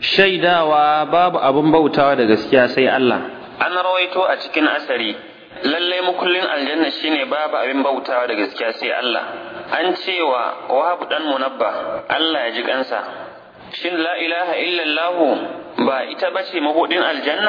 shaidawa babu abin bautawa da gaskiya sai Allah an rawaito a cikin asari lallai mukullin aljanna shine babu abin bautawa da gaskiya sai Allah an cewa wahab dan munabba Allah ya ji kansa shin la ilaha illallah ba ita bace mabudin aljanna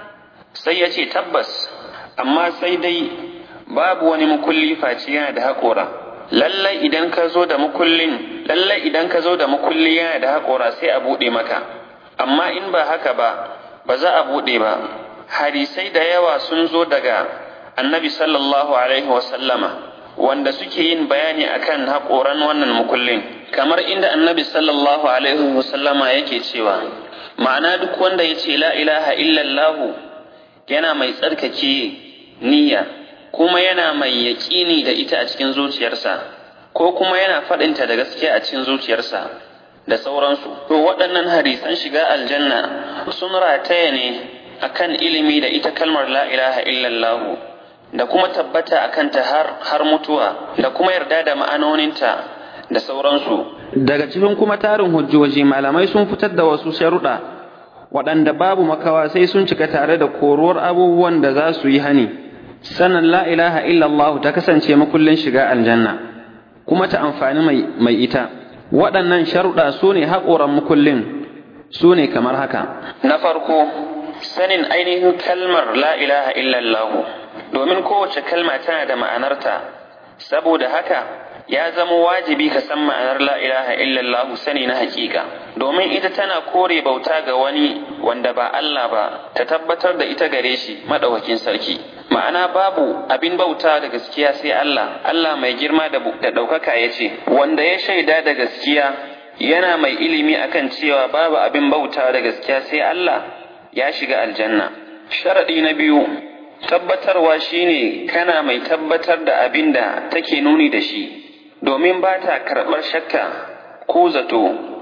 sai ya ce tabbas amma sai dai babu wani mukulli face yana da haƙora lallai idan ka zo da mukullin lallai idan ka zo da mukulli yana da haƙora sai a buɗe maka amma in ba haka ba ba za a buɗe ba hadisai da yawa sun zo daga annabi sallallahu alaihi wasallama wanda suke yin bayani akan haƙoran wannan mukullin kamar inda annabi sallallahu alaihi wasallama yake cewa ma'ana duk wanda ya ce la ilaha illallahu yana mai tsarkake niyya kuma yana mai yaƙini da ita a cikin zuciyarsa ko kuma yana faɗinta da gaskiya a cikin zuciyarsa da sauransu to waɗannan hadisan shiga aljanna sun rataya ne akan ilimi da ita kalmar la ilaha illallah da kuma tabbata akan ta har har mutuwa da kuma yarda da ma'anoninta da sauransu daga cikin kuma tarin hujjoji malamai sun fitar da wasu sharuɗa waɗanda babu makawa sai sun cika tare da koruwar abubuwan da za su yi hani sannan la ilaha illallah ta kasance makullin shiga aljanna kuma ta amfani mai, mai ita waɗannan sharuɗa su ne haƙoran makullin su ne kamar haka na farko sanin ainihin kalmar la ilaha illallah domin kowace kalma tana da ma'anarta saboda haka ya zama wajibi ka san ma'anar la ilaha illallah sani na hakika domin ita tana kore bauta ga wani wanda ba Allah ba ta tabbatar da ita gare shi madaukakin sarki ma'ana babu abin bauta da gaskiya sai Allah Allah mai girma da ɗaukaka ya ce wanda ya shaida da gaskiya yana mai ilimi akan cewa babu abin bauta da gaskiya sai Allah ya shiga aljanna sharaɗi na biyu tabbatarwa shine kana mai tabbatar da abin da take nuni da shi domin ba ta karɓar shakka ko zato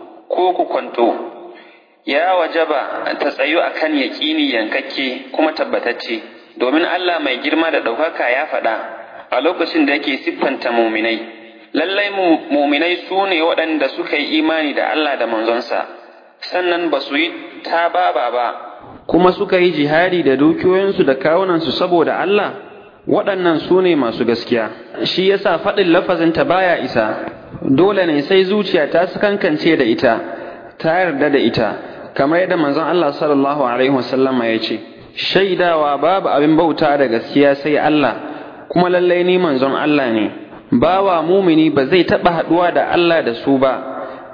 ko kukwanto ya wajaba ta tsayu akan yaƙini yankakke kuma tabbatacce domin Allah mai girma da ɗaukaka ya faɗa a lokacin da yake siffanta muminai lallai muminai su ne waɗanda suka yi imani da Allah da manzonsa sannan ba su yi ta baba ba kuma suka yi jihadi da dukiyoyinsu da kawunansu saboda Allah waɗannan su ne masu gaskiya shi yasa faɗin lafazinta baya isa dole ne sai zuciya ta sakankance da ita ta yarda da ita kamar yadda manzon Allah sallallahu alaihi wasallam ya ce shaidawa babu abin bauta da gaskiya sai Allah kuma lallai ni manzon Allah ne bawa mumini ba zai taɓa haɗuwa da Allah da su ba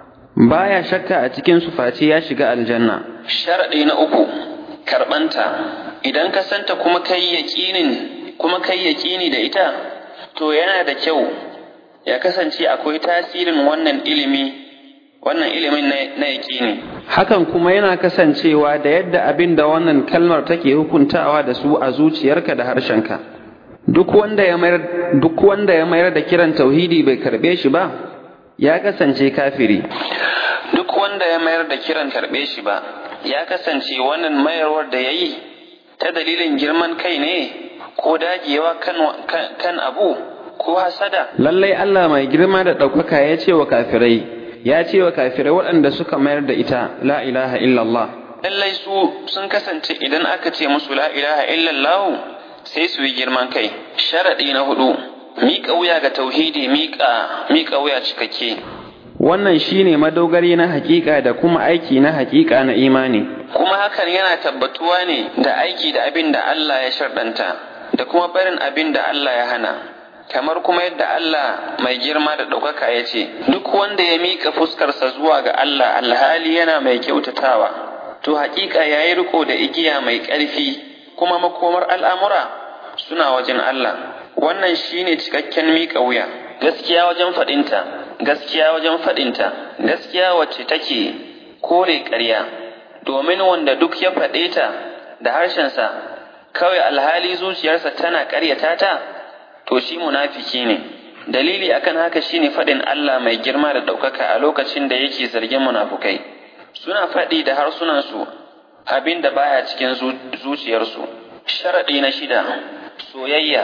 baya shakka a cikin su face ya shiga aljanna sharaɗi na uku karɓanta idan ka santa kuma kai yaƙinin kuma kai yaƙini da ita to yana da kyau ya kasance akwai tasirin wannan ilimi wannan ilimin na yaƙini hakan kuma yana kasancewa da yadda abin da wannan kalmar take hukuntawa da su a zuciyarka da harshenka duk wanda ya mayar duk wanda ya mayar da kiran tauhidi bai karbe shi ba ya kasance kafiri duk wanda ya mayar da kiran karbe shi ba ya kasance wannan mayarwar da ya yi ta dalilin girman kai ne ko dagewa kan, kan, kan abu ko hasada lallai Allah mai girma da ɗaukaka ya ce wa kafirai ya ce wa kafirai waɗanda suka mayar da ita la ilaha illallah lallai su sun kasance idan aka ce musu la ilaha illallah sai su yi girman kai sharaɗi na hudu miƙa wuya ga tauhidi miƙa miƙa wuya cikakke wannan shine madogari na hakika da kuma aiki na hakika na imani kuma hakan yana tabbatuwa ne da aiki da abin da Allah ya sharɗanta da kuma barin abin da Allah ya hana kamar kuma yadda Allah mai girma da ɗaukaka ya ce duk wanda ya miƙa fuskarsa zuwa ga Allah alhali yana mai kyautatawa to haƙiƙa ya yi riko da igiya mai ƙarfi kuma makomar al'amura suna wajen Allah wannan shine cikakken miƙa wuya gaskiya wajen faɗinta gaskiya wajen faɗinta gaskiya wacce take kore ƙarya domin wanda duk ya faɗe ta da harshensa kawai alhali zuciyarsa tana ƙaryata ta to shi munafiki ne dalili akan haka shine faɗin Allah mai girma da ɗaukaka a lokacin da yake zargin munafukai suna faɗi da harsunansu abin da baya cikin zuciyarsu sharaɗi na shida soyayya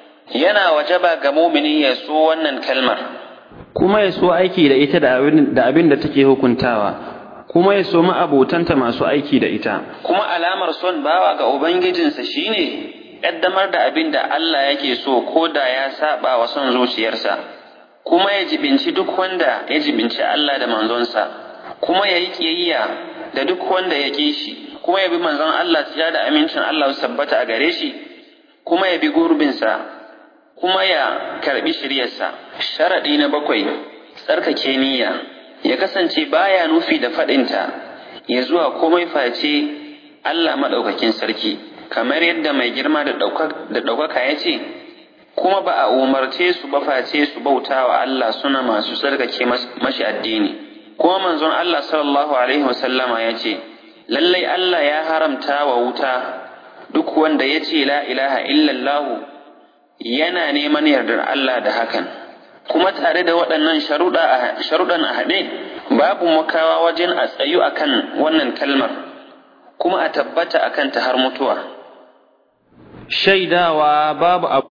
yana wajaba ga mumini ya so wannan kalmar kuma ya so aiki da ita da abin da take hukuntawa kuma ya so ma'abotanta masu aiki da ita kuma alamar son bawa ga ubangijinsa shine ƙaddamar da abin da Allah yake so ko da ya saba wa son zuciyarsa kuma ya jibinci duk wanda ya jibinci Allah da manzonsa kuma ya yi ƙiyayya da duk wanda ya ƙi shi kuma ya bi manzon Allah ya da amincin Allah su tabbata a gare shi kuma ya bi gurbinsa kuma ya karbi shiryarsa sharaɗi na bakwai tsarkake niyya ya kasance baya nufi da faɗinta ya zuwa komai face Allah maɗaukakin sarki kamar yadda mai girma da ɗaukaka ya ce kuma ba a umarce su ba face su bauta wa Allah suna masu tsarkake mashi addini kuma manzon Allah sallallahu alaihi wasallama ya ce lallai Allah ya haramta wa wuta duk wanda ya ce la ilaha illallah yana neman yardar Allah da hakan kuma tare da waɗannan sharuɗan a haɗe babu makawa wajen a tsayu akan wannan kalmar kuma a tabbata akan ta har mutuwa shaidawa babu